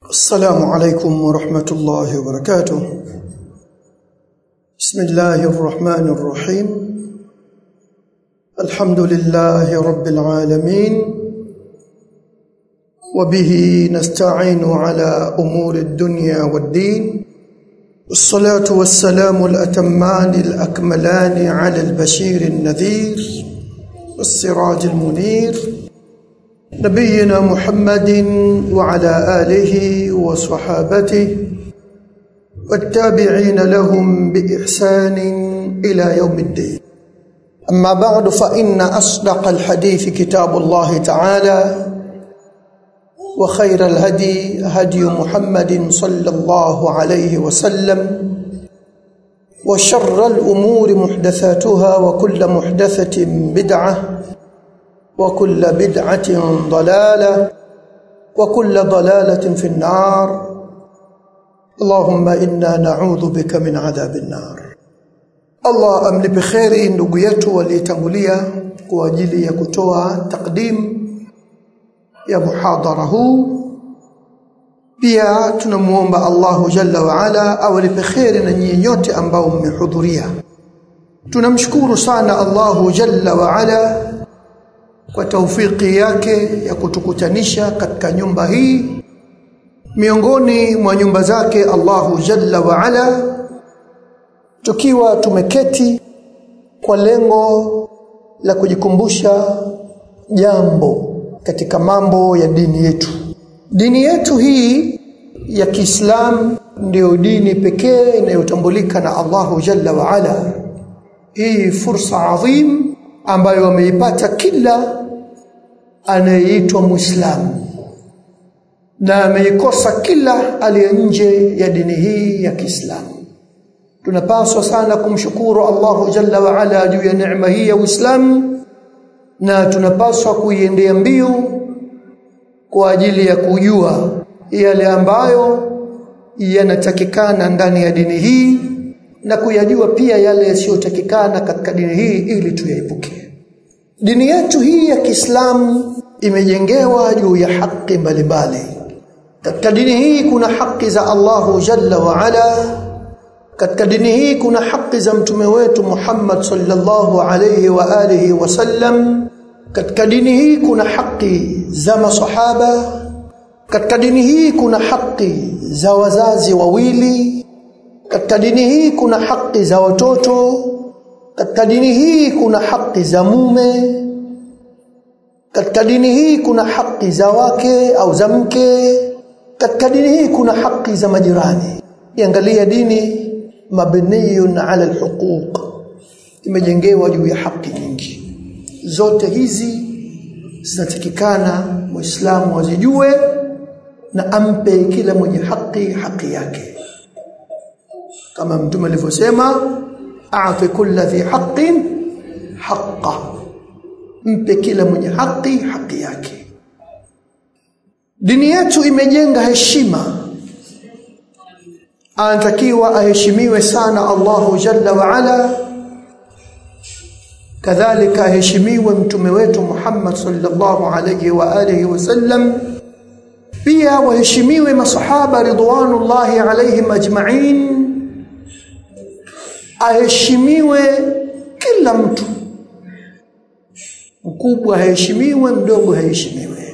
السلام عليكم ورحمة الله وبركاته بسم الله الرحمن الرحيم الحمد لله رب العالمين وبه نستعين على أمور الدنيا والدين والصلاة والسلام الأتمان الأكملان على البشير النذير والسراج المنير نبينا محمد وعلى آله وصحابته والتابعين لهم بإحسان إلى يوم الدين أما بعد فإن أصدق الحديث كتاب الله تعالى وخير الهدي هدي محمد صلى الله عليه وسلم وشر الأمور محدثاتها وكل محدثة بدعة وكل بدعة ضلالة وكل ضلالة في النار اللهم إنا نعوذ بك من عذاب النار Allah amlipe kheri ndugu yetu waliyetangulia kwa ajili ya kutoa takdim ya muhadhara huu pia tunamuomba Allahu jalla wa ala awalipe kheri na nyinyi nyote ambao mmehudhuria tunamshukuru sana Allahu jalla wa ala kwa taufiki yake ya kutukutanisha katika nyumba hii miongoni mwa nyumba zake Allahu jalla wa ala tukiwa tumeketi kwa lengo la kujikumbusha jambo katika mambo ya dini yetu dini yetu hii ya Kiislamu ndiyo dini pekee inayotambulika na Allahu jalla wa ala hii fursa adhim ambayo ameipata kila anayeitwa Muislamu na ameikosa kila aliye nje ya dini hii ya Kiislamu. Tunapaswa sana kumshukuru Allahu Jalla wa Ala juu ya neema hii ya Uislamu na tunapaswa kuiendea mbio kwa ajili ya kujua yale ambayo yanatakikana ndani ya dini hii na kuyajua pia yale yasiyotakikana katika dini hii ili tuyaepuke. Dini yetu hii ya Kiislamu imejengewa juu ya haki mbalimbali. Katika dini hii kuna haki za Allahu Jalla wa Ala. Katika dini hii kuna haki za mtume wetu Muhammad sallallahu alayhi wa alihi wasallam. Katika dini hii kuna haki za masahaba. Katika dini hii kuna haki za wazazi wawili. Katika dini hii kuna haki za watoto. Katika dini hii kuna haki za mume. Katika dini hii kuna haki za wake au za mke. Katika dini hii kuna haki za majirani. Iangalia dini mabniyun ala alhuquq. Imejengewa juu ya haki nyingi. Zote hizi zinatakikana Muislamu azijue na ampe kila mwenye haki haki yake. Kama Mtume alivyosema a'ti kulli dhi haqqin haqqa mpe kila mwenye haki haki yake dini yetu imejenga heshima anatakiwa aheshimiwe sana Allahu jalla wa ala kadhalika aheshimiwe mtume wetu Muhammad sallallahu alayhi wa alihi wasallam pia waheshimiwe masahaba ridwanullahi alayhim ajma'in aheshimiwe kila mtu mkubwa aheshimiwe mdogo aheshimiwe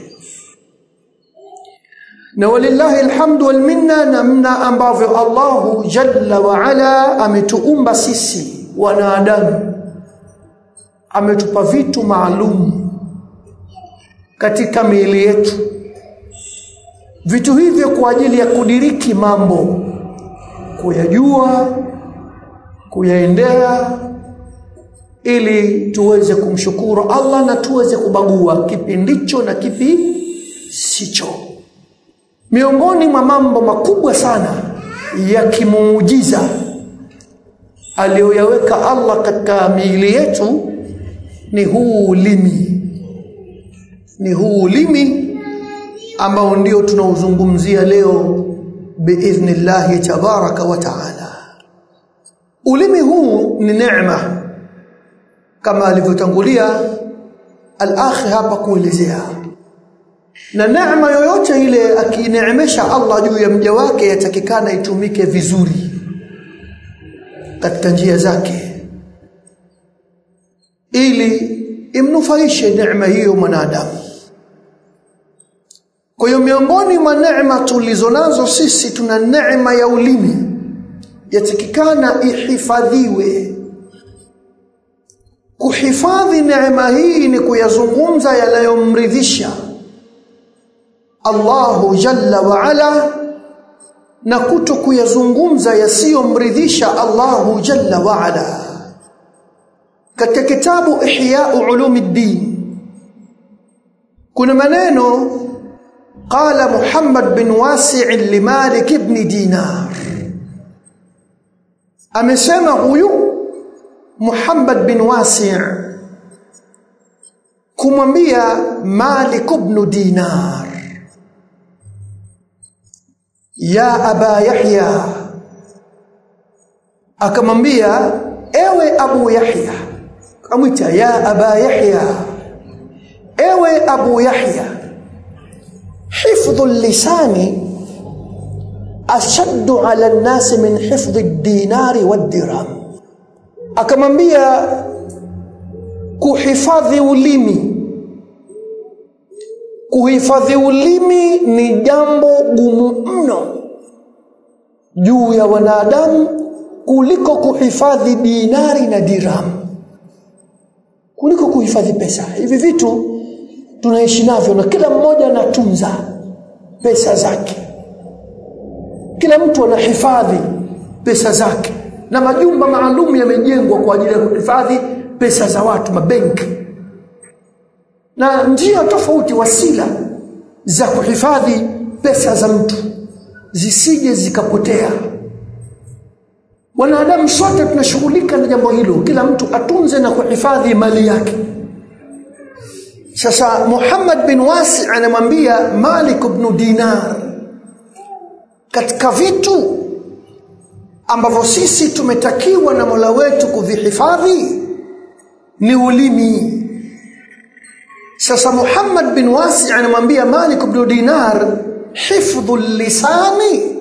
na walillahi alhamdu wal minna namna ambavyo Allahu jalla wa ala ametuumba sisi wanadamu ametupa vitu maalum katika miili yetu vitu hivyo kwa ajili ya kudiriki mambo kuyajua kuyaendea ili tuweze kumshukuru Allah na tuweze kubagua kipi ndicho na kipi sicho miongoni mwa mambo makubwa sana ya kimuujiza aliyoyaweka Allah katika miili yetu ni huu ulimi ni huu ulimi ambao ndio tunauzungumzia leo biidhnillahi tabaraka wa taala ulimi huu ni neema kama alivyotangulia al-akhi hapa kuelezea na neema yoyote ile akineemesha Allah juu ya mja wake yatakikana itumike vizuri katika njia zake ili imnufaishe neema hiyo mwanadamu kwa hiyo miongoni mwa neema tulizonazo sisi tuna neema ya ulimi yatakikana ihifadhiwe kuhifadhi neema hii ni kuyazungumza yanayomridhisha Allahu jalla wa ala na kuto kuyazungumza yasiyomridhisha Allahu jalla wa ala katika kitabu Ihya Ulumuddin kuna maneno qala Muhammad bin Wasi' li Malik ibn Dinar amesema huyu Muhammad bin Wasi' kumwambia Malik ibn Dinar ya aba Yahya akamwambia ewe Abu Yahya amwita ya aba Yahya ewe Abu Yahya hifdhu lisani ashaddu ala an-nas min hifdhi ad-dinari wad-dirham akamwambia kuhifadhi ulimi kuhifadhi ulimi ni jambo gumu mno juu ya wanadamu kuliko kuhifadhi dinari na dirham kuliko kuhifadhi pesa hivi vitu tunaishi navyo na kila mmoja anatunza pesa zake kila mtu anahifadhi pesa zake na majumba maalum yamejengwa kwa ajili ya kuhifadhi pesa za watu mabenki na njia tofauti wasila za kuhifadhi pesa za mtu zisije zikapotea wanadamu sote tunashughulika na jambo hilo kila mtu atunze na kuhifadhi mali yake sasa Muhammad bin Wasi anamwambia Malik ibn Dinar katika vitu ambavyo sisi tumetakiwa na Mola wetu kuvihifadhi ni ulimi sasa Muhammad bin Wasi anamwambia Malik ibn Dinar hifdhu lisani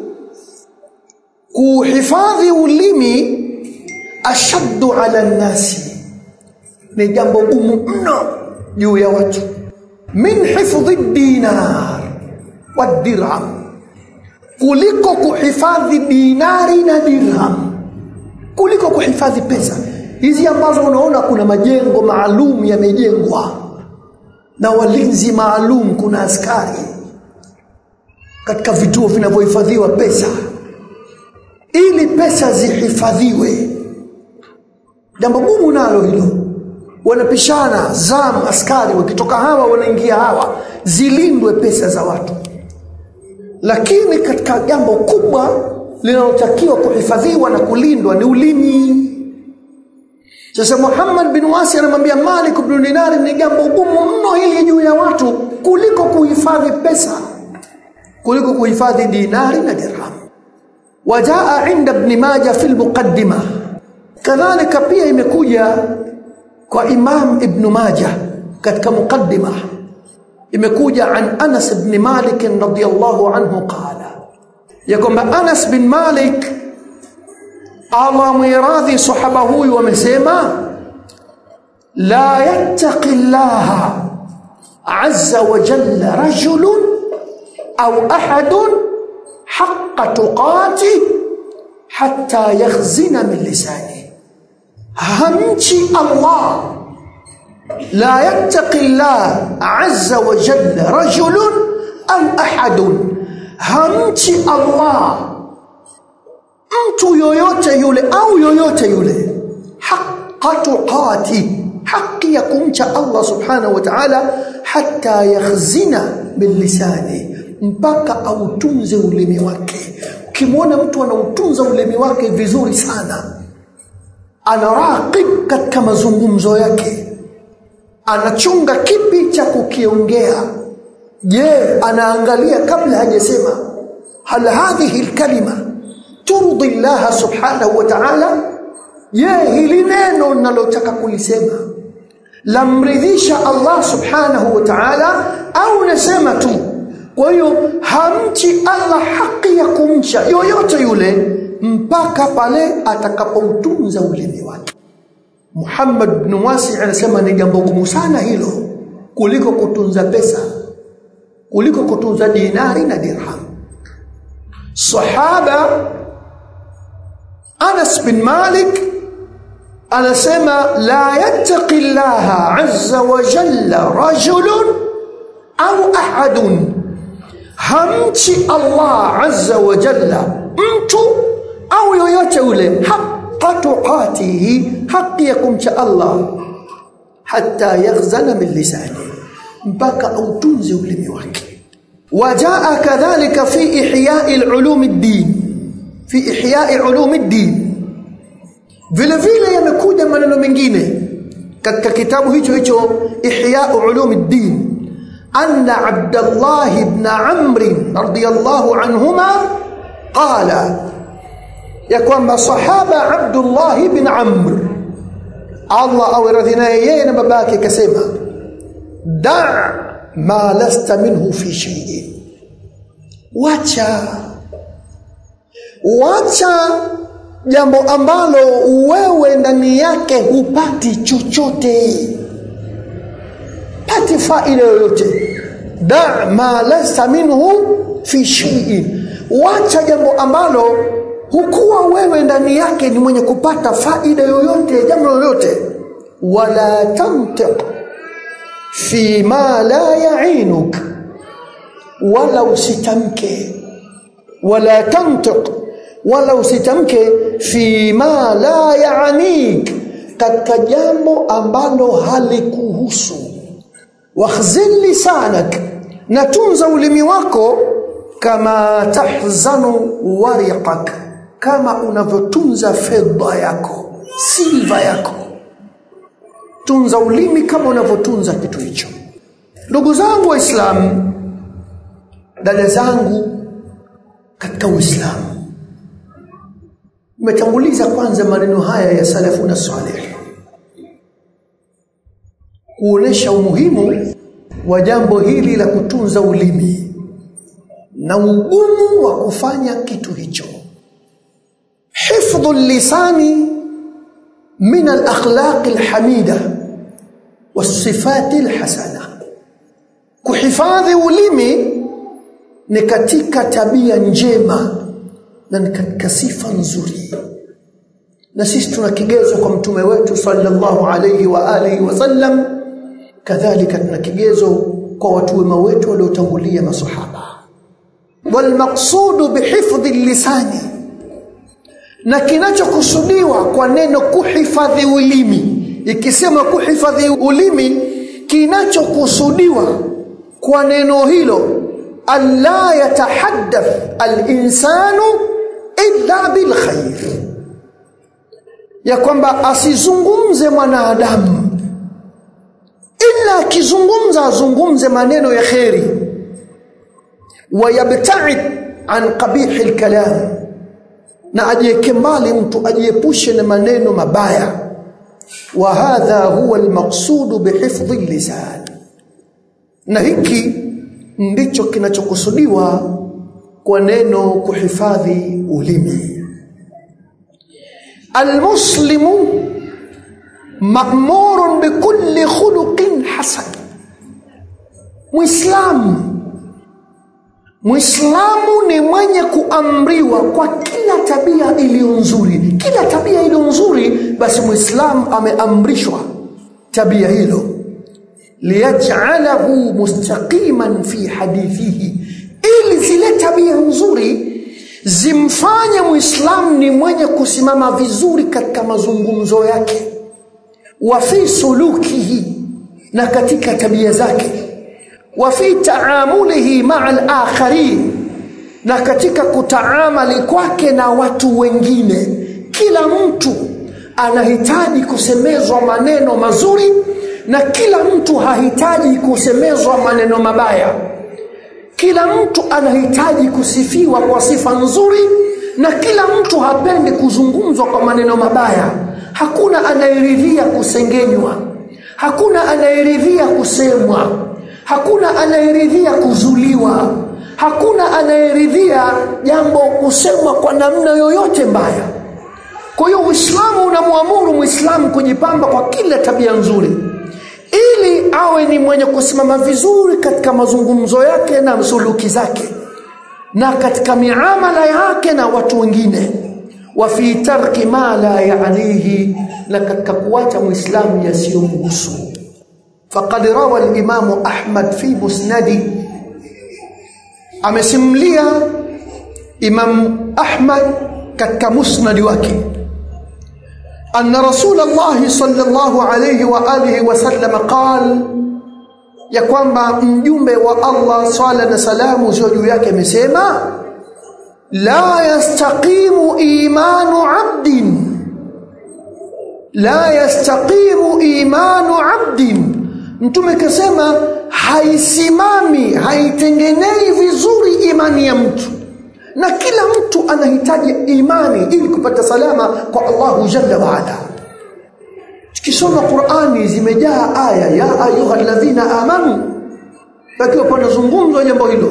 kuhifadhi ulimi ashaddu ala nnasi ni jambo gumu mno juu ya watu min hifdhi dinar wadirham kuliko kuhifadhi dinari na dirham kuliko kuhifadhi pesa hizi ambazo unaona kuna majengo maalum yamejengwa na walinzi maalum kuna askari katika vituo vinavyohifadhiwa pesa ili pesa zihifadhiwe jambo gumu nalo hilo wanapishana zam askari wakitoka hawa wanaingia hawa zilindwe pesa za watu lakini katika jambo kubwa linalotakiwa kuhifadhiwa na kulindwa ni ulimi sasa Muhammad bin Wasi anamwambia Malik ibn Dinar ni jambo gumu mno hili juu ya watu kuliko kuhifadhi pesa kuliko kuhifadhi dinari na dirham wajaa inda ibn Majah fi al-muqaddimah kadhalika pia imekuja kwa Imam Ibn Majah katika muqaddima imekuja an Anas ibn Malik radhiyallahu anhu qala ya kwamba Anas bin Malik Allah mwiradhi sahaba huyu amesema la yattaqi Allah azza wa jalla rajulun au ahadun haqqa tuqati hatta yakhzina min lisanihi hamchi Allah la yattaqi Allah azza wa jalla rajulun am ahadun hamchi Allah mtu yoyote yule au yoyote yule haqqa tuqati haki ya kumcha Allah subhanahu wa ta'ala hatta yakhzina bil lisani mpaka autunze ulimi wake ukimwona mtu anautunza ulimi wake vizuri sana anaraqib katika mazungumzo yake anachunga kipi cha kukiongea je anaangalia kabla hajasema hal hadhihi alkalima turdi Allah subhanahu wa ta'ala je hili neno ninalotaka kulisema lamridhisha Allah subhanahu wa ta'ala au unasema tu kwa hiyo hamchi Allah haki ya kumcha yoyote yule mpaka pale atakapoutunza ulimi wake Muhammad bin Wasi anasema ni jambo gumu sana hilo kuliko kutunza pesa kuliko kutunza dinari na dirham sahaba Anas bin Malik anasema la yattaqi Allah azza wa jalla rajulun au ahadun hamchi Allah azza wa jalla mtu au yoyote ule haqqa tuqatihi haki ya kumcha Allah hatta yaghzana min lisani mpaka autunze ulimi wake wajaa kadhalika fi ihya'i al-ulum ad-din fi ihya'i ulum ad-din vile vile yamekuja maneno mengine katika kitabu hicho hicho ihya'u ulum ad-din anna abdullah ibn amr radiyallahu anhuma qala ya kwamba sahaba abdullah ibn amr Allah awe radhi naye yeye na babake akasema da ma lasta minhu fi shay'in wacha wacha jambo ambalo wewe ndani yake hupati chochote pati faida yoyote da ma lasta minhu fi shay'in wacha jambo ambalo hukuwa wewe ndani yake ni mwenye kupata faida yoyote jambo lolote wala tantiq fi ma la ya'inuk wala usitamke wala tantiq wala usitamke fi ma la ya'nik katika jambo ambalo halikuhusu wakhzil lisanak na tunza ulimi wako kama tahzanu wariqak kama unavyotunza fedha yako silva yako tunza ulimi kama unavyotunza kitu hicho ndugu zangu waislamu dada zangu katika uislamu umetanguliza kwanza maneno haya ya salafuna salih kuonesha umuhimu wa jambo hili la kutunza ulimi na ugumu wa kufanya kitu hicho hifdhu lisani min alakhlaq alhamida wasifati alhasana kuhifadhi ulimi ni katika tabia njema na ni katika sifa nzuri na sisi tuna kigezo kwa mtume wetu sallallahu alayhi wa alihi wasallam kadhalika tuna kigezo kwa watu wema wetu waliotangulia masahaba walmaqsudu bihifdhi lisani na kinachokusudiwa kwa neno kuhifadhi ulimi ikisema kuhifadhi ulimi kinachokusudiwa kwa neno hilo alla yatahaddath alinsanu illa bilkhair ya kwamba asizungumze mwanadamu ila akizungumza azungumze maneno ya kheri wayabtaid an qabihi alkalam na ajieke mbali mtu ajiepushe na maneno mabaya wa hadha huwa almaqsud bihifdhi lisan na hiki ndicho kinachokusudiwa kwa neno kuhifadhi ulimi almuslimu ma'murun bikulli khuluqin hasan muislamu Muislamu ni mwenye kuamriwa kwa kila tabia iliyo nzuri. Kila tabia iliyo nzuri, basi Muislamu ameamrishwa tabia hilo, liyaj'alahu mustaqiman fi hadithihi, ili zile tabia nzuri zimfanye Muislamu ni mwenye kusimama vizuri katika mazungumzo yake, wa fi sulukihi, na katika tabia zake wa fi taamulihi maa al-akharin, na katika kutaamali kwake na watu wengine. Kila mtu anahitaji kusemezwa maneno mazuri na kila mtu hahitaji kusemezwa maneno mabaya. Kila mtu anahitaji kusifiwa kwa sifa nzuri na kila mtu hapendi kuzungumzwa kwa maneno mabaya. Hakuna anayeridhia kusengenywa, hakuna anayeridhia kusemwa hakuna anayeridhia kuzuliwa hakuna anayeridhia jambo kusemwa kwa namna yoyote mbaya kwa hiyo uislamu unamwamuru mwislamu kujipamba kwa kila tabia nzuri ili awe ni mwenye kusimama vizuri katika mazungumzo yake na suluki zake na katika miamala yake na watu wengine wa fi tarki ma la yaanihi na katika kuacha muislamu yasiyomhusu faqad rawa al-imamu ahmad fi musnadi amesimulia imam ahmad katika musnadi wake أن رسول الله صلى الله عليه وآله وسلم قال ya kwamba mjumbe wa Allah swala na salamu ziwe juu yake amesema la yastaqimu imanu abdin la yastaqimu imanu abdin mtume kasema haisimami haitengenei vizuri imani ya mtu na kila mtu anahitaji imani ili kupata salama kwa Allahu jalla wa ala tukisoma Qur'ani zimejaa aya ya ayuha alladhina amanu pakiwa panazungumzwa jambo hilo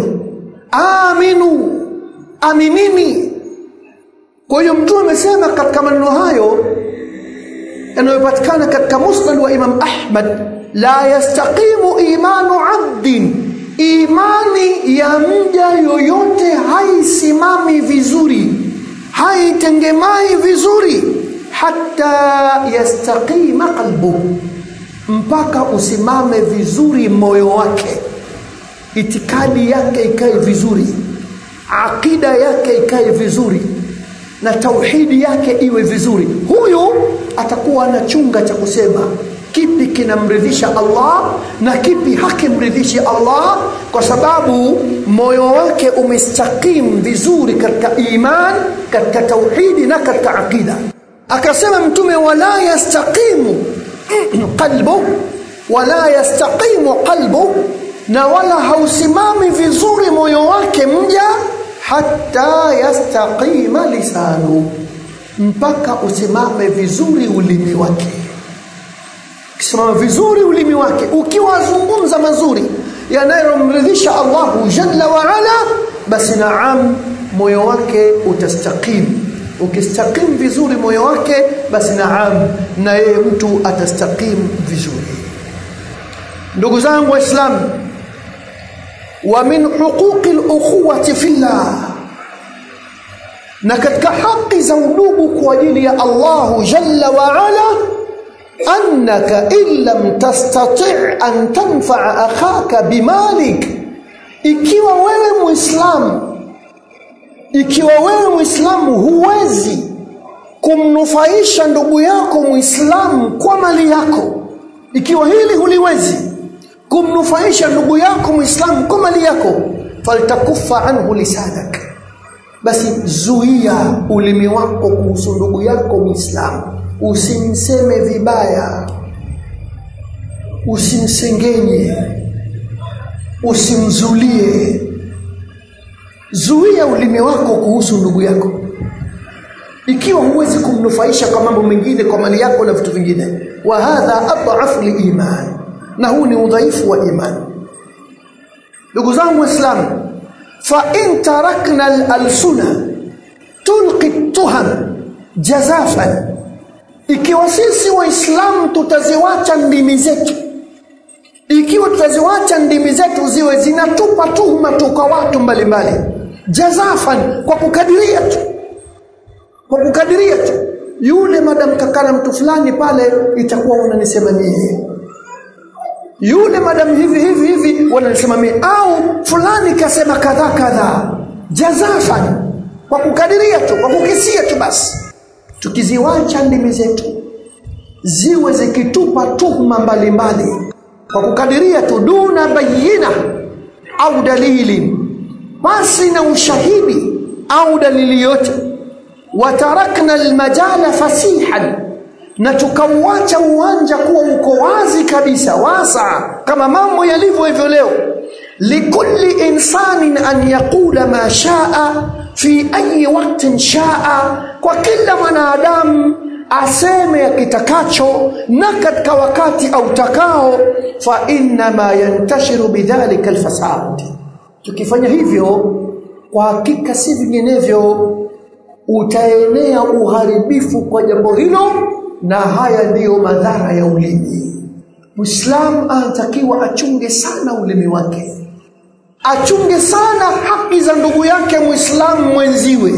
aminu aminini kwa hiyo mtume amesema katika maneno hayo yanayopatikana katika musnad wa Imam Ahmad la yastaqimu imanu abdin imani ya mja yoyote haisimami vizuri haitengemai vizuri hata yastaqima qalbuhu mpaka usimame vizuri moyo wake itikadi yake ikae vizuri akida yake ikae vizuri na tauhidi yake iwe vizuri huyu atakuwa na chunga cha kusema kipi kinamridhisha Allah na kipi hakimridhishi Allah kwa sababu moyo wake umestakim vizuri katika iman katika tauhidi na katika akida akasema mtume wala yastaqimu qalbu wala yastaqimu qalbu na wala hausimami vizuri moyo wake mja hata yastaqima lisanu mpaka usimame vizuri ulimi wake ukisimama vizuri ulimi wake ukiwa azungumza mazuri yanayomridhisha Allahu jalla wa ala basi naam moyo wake utastaqim ukistaqim vizuri moyo wake basi naam na yeye mtu atastaqim vizuri ndugu zangu waislamu wa min huquqi al-ukhuwati fillah na katika haki za udugu kwa ajili ya Allahu jalla wa ala annaka in lam tastati' an tanfa'a akhaka bimalik ikiwa wewe muislamu ikiwa wewe muislamu huwezi kumnufaisha ndugu yako muislamu kwa mali yako ikiwa hili huliwezi kumnufaisha ndugu yako muislamu kwa mali yako faltakufa anhu lisanak basi zuia ulimi wako kuhusu ndugu yako muislamu usimseme vibaya usimsengenye usimzulie zuia ulimi wako kuhusu ndugu yako ikiwa huwezi kumnufaisha kwa mambo mengine kwa mali yako na vitu vingine wa hadha adhafu liiman na huu ni udhaifu wa imani ndugu zangu waislamu fa in tarakna al-alsuna tulqi tuham jazafan ikiwa sisi waislamu tutaziwacha ndimi zetu ikiwa tutaziwacha ndimi zetu ziwe zinatupa tuhuma tu kwa watu mbalimbali jazafan kwa kukadiria tu kwa kukadiria tu yule madam kakana mtu fulani pale itakuwa unanisema mie yule madam hivi hivi hivi wananisema mie au fulani kasema kadhaa kadhaa jazafan kwa kukadiria tu kwa kukisia tu basi tukiziwacha ndimi zetu ziwe zikitupa tuhuma mbalimbali kwa kukadiria tu duna bayina au dalili basi na ushahidi au dalili yote watarakna almajala fasihan na tukauacha uwanja kuwa uko wazi kabisa wasa kama mambo yalivyo hivyo leo likulli insanin an yaqula ma shaa fi ayi waktin shaa kwa kila mwanadamu aseme akitakacho na katika wakati autakao fa innama yantashiru bidhalika alfasad tukifanya hivyo kwa hakika si vinginevyo utaenea uharibifu kwa jambo hilo na haya ndiyo madhara ya ulimi Muislamu anatakiwa achunge sana ulimi wake achunge sana haki za ndugu yake Muislamu mwenziwe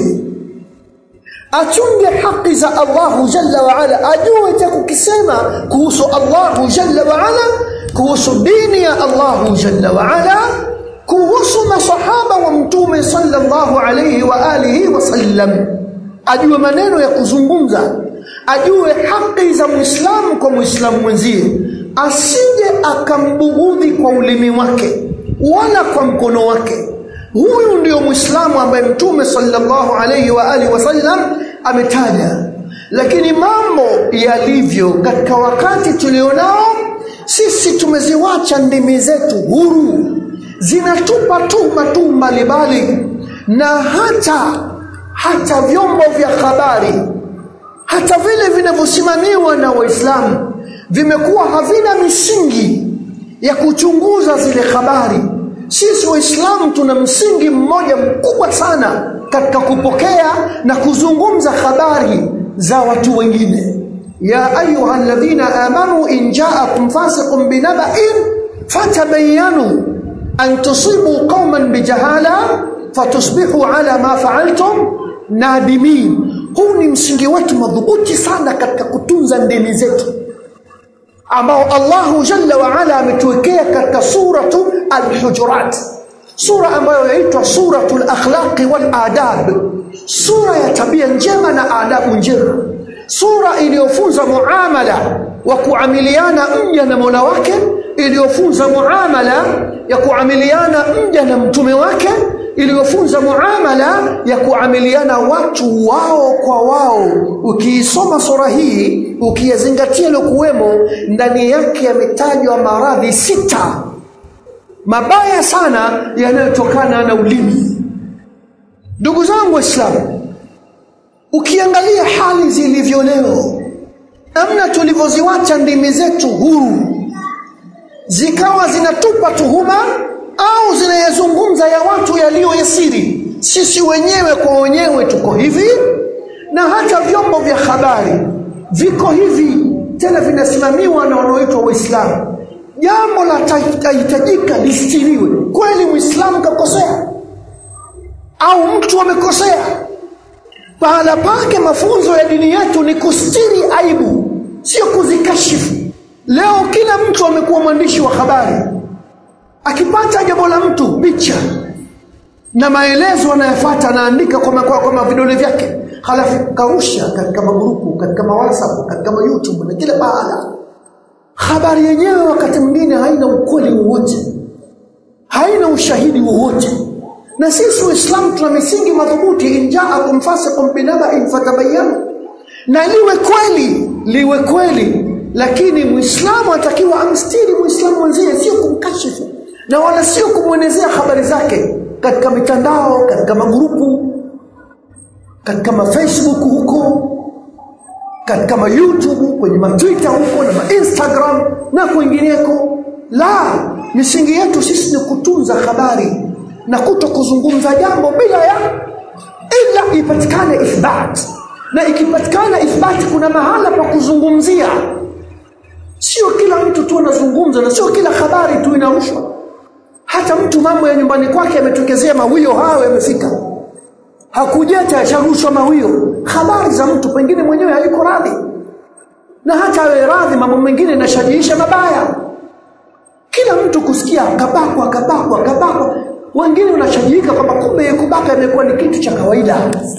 achunge haki za Allahu Jalla wa Ala ajue cha kukisema kuhusu Allahu Jalla wa Ala kuhusu dini ya Allahu Jalla wa Ala kuhusu masahaba wa mtume sallallahu alayhi wa alihi wasallam ajue maneno ya kuzungumza ajue haki za muislamu kwa muislamu mwenzie asije akambughudhi kwa ulimi wake wala kwa mkono wake huyu ndio muislamu ambaye mtume sallallahu alayhi wa alihi wasallam ametaja lakini mambo yalivyo katika wakati tulionao sisi tumeziwacha ndimi zetu huru zinatupa tuma tu mbalimbali na hata hata vyombo vya habari hata vile vinavyosimamiwa na waislamu vimekuwa havina misingi ya kuchunguza zile habari sisi waislamu tuna msingi mmoja mkubwa sana katika kupokea na kuzungumza habari za watu wengine ya ayuha alladhina amanu in ja'akum fasiqun binaba'in fatabayyanu an tusibu qauman bijahala fatusbihu ala ma fa'altum nadimin huu ni msingi wetu madhubuti sana katika kutunza ndimi zetu ambao Allahu Jalla wa Ala ametuwekea katika suratu Al-Hujurat sura ambayo yaitwa suratul akhlaqi wal adab sura ya tabia njema na adabu njema sura iliyofunza muamala wa kuamiliana mja na Mola wake iliyofunza muamala ya kuamiliana mja na mtume wake iliyofunza muamala ya kuamiliana watu wao kwa wao ukiisoma sura hii ukiyazingatia lokuwemo ndani yake yametajwa maradhi sita mabaya sana yanayotokana na ulimi ndugu zangu waislamu ukiangalia hali zilivyo leo namna tulivyoziwacha ndimi zetu huru zikawa zinatupa tuhuma au zinayazungumza ya watu yaliyo yasiri sisi wenyewe kwa wenyewe tuko hivi na hata vyombo vya habari viko hivi tena vinasimamiwa na wanaoitwa waislamu jambo la tahitajika listiriwe kweli muislamu kakosea au mtu amekosea pahala pake mafunzo ya dini yetu ni kustiri aibu sio kuzikashifu leo kila mtu amekuwa mwandishi wa habari akipata jambo la mtu picha na maelezo anayofuata anaandika kwa, kwa, kwa vidole vyake halafu karusha katika magrupu katika mawhatsapp katika youtube na kila pahala habari yenyewe wakati mwingine haina ukweli wowote haina ushahidi wowote na sisi waislamu tuna misingi madhubuti injaakum fasiqun binaba'in fatabayyanu na liwe kweli liwe kweli lakini muislamu atakiwa amstiri muislamu mwenzie sio kumkashifu na wala sio kumwenezea habari zake katika mitandao katika magrupu katika mafacebook huko katika ma youtube kwenye matwitter huko na mainstagram na kwingineko la misingi yetu sisi ni kutunza habari na kuto kuzungumza jambo bila ya ila ipatikane ithbat na ikipatikana ithbati kuna mahala pa kuzungumzia sio kila mtu tu anazungumza na sio kila habari tu inarushwa hata mtu mambo ya nyumbani kwake ametokezea mawio hayo yamefika hakujeta yasharushwa mawio habari za mtu pengine mwenyewe hayuko radhi na hata awe radhi mambo mengine yanashajiisha mabaya kila mtu kusikia kabakwa kabakwa kabakwa wengine wanashajiika kwamba kumbe kubaka imekuwa ni kitu cha kawaida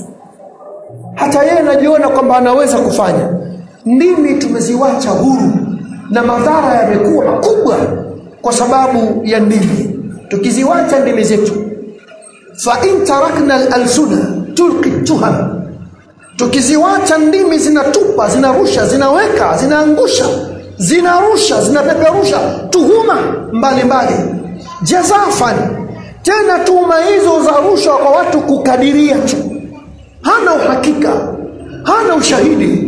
hata yeye anajiona kwamba anaweza kufanya ndimi tumeziwacha huru na madhara yamekuwa makubwa kwa sababu ya ndimi tukiziwacha ndimi zetu fa in tarakna al-alsuna tulqi tuham tukiziwacha ndimi zinatupa zinarusha zinaweka zinaangusha zinarusha zinapeperusha tuhuma mbalimbali jazafan tena tuhuma hizo za rushwa kwa watu kukadiria tu hana uhakika hana ushahidi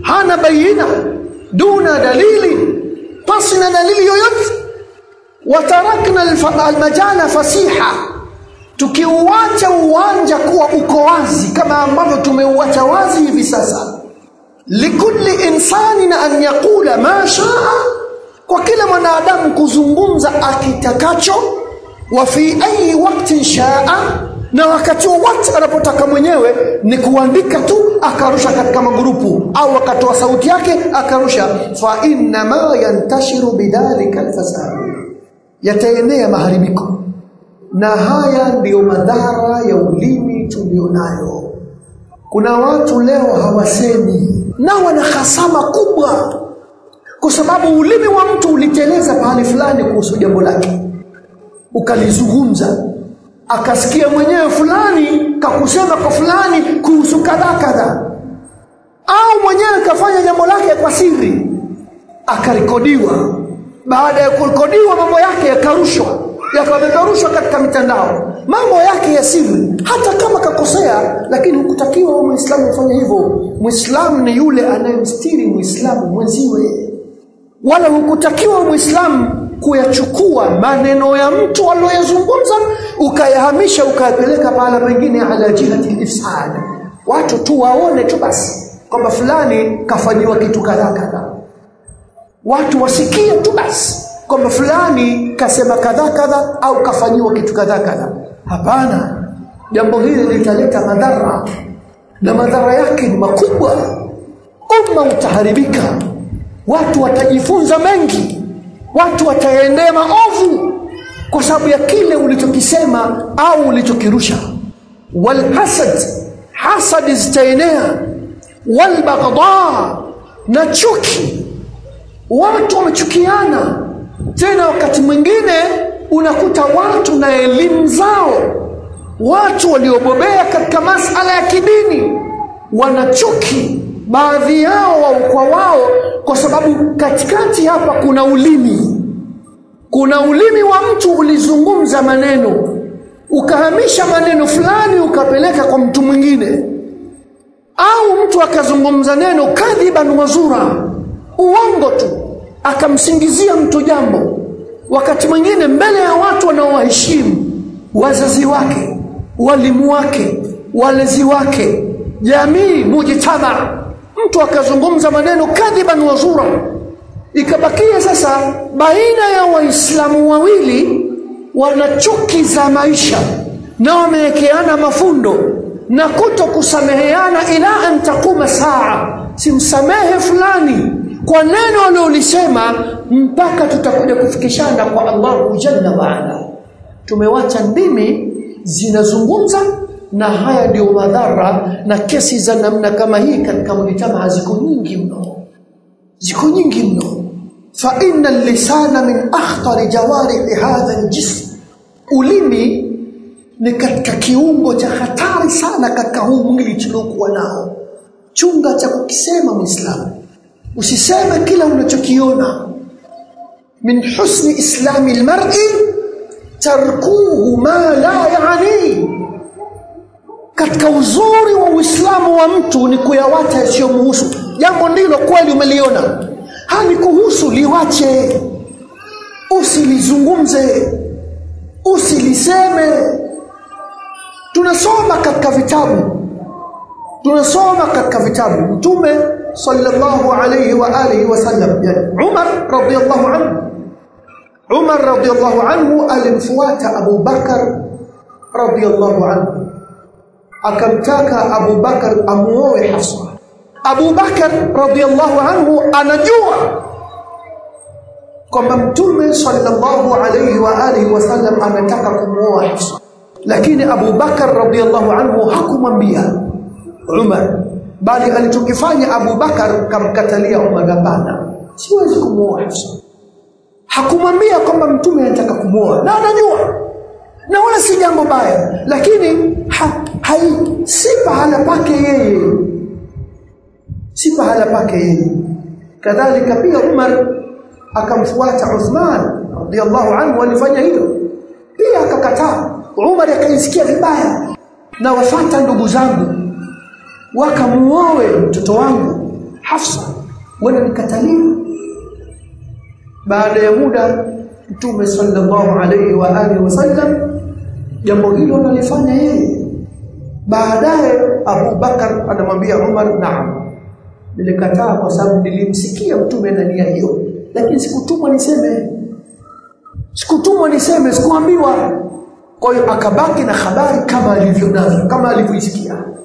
hana bayina duna dalili pasi na dalili yoyote watarakna almajala fasiha tukiuacha uwanja kuwa uko wazi kama ambavyo tumeuacha wazi hivi sasa likulli insanin an yaqula ma shaa kwa kila mwanadamu kuzungumza akitakacho wa fi ayi waktin shaa na wakati wowote anapotaka mwenyewe ni kuandika tu akarusha katika magrupu au akatoa sauti yake akarusha fa inna ma yantashiru bidhalika alfasad yataenea maharibiko na haya ndiyo madhara ya ulimi tulionayo kuna watu leo hawasemi na wana hasama kubwa kwa sababu ulimi wa mtu uliteleza pahali fulani kuhusu jambo lake ukalizungumza akasikia mwenyewe fulani kakusema kwa fulani kuhusu kadha kadha au mwenyewe kafanya jambo lake kwa siri akarekodiwa baada ya kurekodiwa mambo yake yakarushwa yakapeperushwa katika mitandao mambo yake ya siri hata kama kakosea lakini hukutakiwa muislamu kufanya hivyo muislamu ni yule anayemstiri muislamu mwenziwe wala hukutakiwa muislamu kuyachukua maneno ya mtu aliyoyazungumza ukayahamisha ukayapeleka pahala pengine ala jihati ifsad watu tu waone tu basi kwamba fulani kafanyiwa kitu kadhaa kadhaa watu wasikie tu basi kwamba fulani kasema kadhaa kadhaa au kafanyiwa kitu kadhaa kadhaa hapana jambo hili litaleta madhara na madhara yake ni makubwa umma utaharibika watu watajifunza mengi watu wataendea maovu kwa sababu ya kile ulichokisema au ulichokirusha walhasad hasad zitaenea walbaghdha na chuki watu wamechukiana tena wakati mwingine unakuta watu na elimu zao watu waliobobea katika masala ya kidini wanachuki baadhi yao wao kwa wao kwa sababu katikati hapa kuna ulimi kuna ulimi wa mtu ulizungumza maneno ukahamisha maneno fulani ukapeleka kwa mtu mwingine au mtu akazungumza neno kadhiban wazura uongo tu akamsingizia mtu jambo wakati mwingine mbele ya watu wanaowaheshimu wazazi wake walimu wake walezi wake jamii mujtama mtu akazungumza maneno kadhiban wazura ikabakia sasa baina ya waislamu wawili wana chuki za maisha na wamewekeana mafundo na kuto kusameheana ila an taquma saa simsamehe fulani kwa neno aliolisema mpaka tutakuja kufikishana kwa Allahu jalla waala tumewacha ndimi zinazungumza na haya ndio madhara na kesi za namna kama hii katika mujtamaa ziko nyingi mno ziko nyingi mno fa inna lisana min akhtar jawarihi hadha aljism ulimi ni katika kiungo cha hatari sana katika huu mwili tuliokuwa nao chunga cha kukisema muislamu usiseme kila unachokiona min husni islami almar'i tarkuhu ma la yani katika uzuri wa uislamu wa mtu ni kuyawacha yasiyomhusu jambo ndilo kweli umeliona hani kuhusu liwache usilizungumze usiliseme tunasoma katika vitabu tunasoma katika vitabu mtume sallallahu alayhi wa alihi wasallam yani Umar radiyallahu anhu Umar radiyallahu anhu alimfuata Abu Bakar radiyallahu anhu akamtaka Abu Bakar amuoe Hafsa Abu Bakar radiyallahu anhu anajua kwamba mtume sallallahu alayhi wa alihi wasallam ametaka kumuoa Hafsa lakini Abu Bakar radiyallahu anhu hakumwambia Umar bali alichokifanya Abu Bakar kamkatalia Umar hapana siwezi kumuoa Hafsa hakumwambia kwamba mtume anataka kumuoa na anajua na wala si jambo baya lakini ha, hai, si pahala pake yeye si pahala pake yeye kadhalika pia Umar akamfuata Uthman radhiallahu anhu alifanya hilo pia akakataa Umar akaisikia vibaya na wafata ndugu zangu wakamuoe mtoto wangu Hafsa wala nikatalia baada ya muda Mtume sallallahu alaihi wa alihi wasallam jambo hilo analifanya yeye baadaye Abu Bakar anamwambia Umar naam nilikataa kwa sababu nilimsikia mtume na nia hiyo lakini sikutumwa niseme sikutumwa niseme sikuambiwa kwa hiyo akabaki na habari kama alivyo nazo kama alivyoisikia